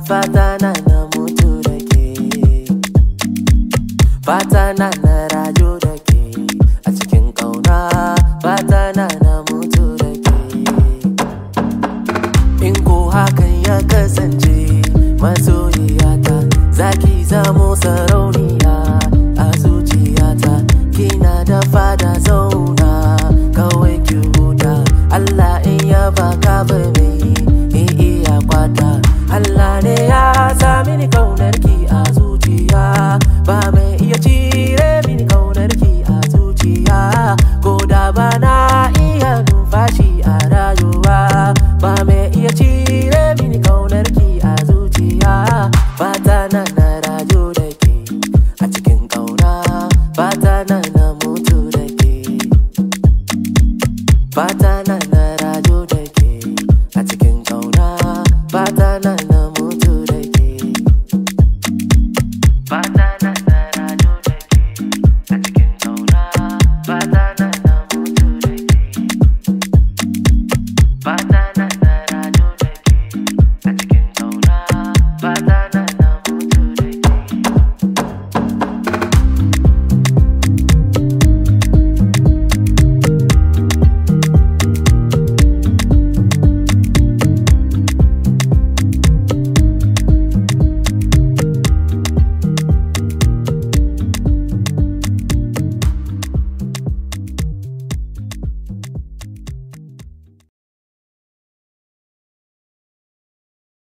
fata na na mutu da ke fata na na rayu da ke a cikin ƙauna fata na na mutu da ke in ko hakan ya kasance masoyiyata zaki zamo sarau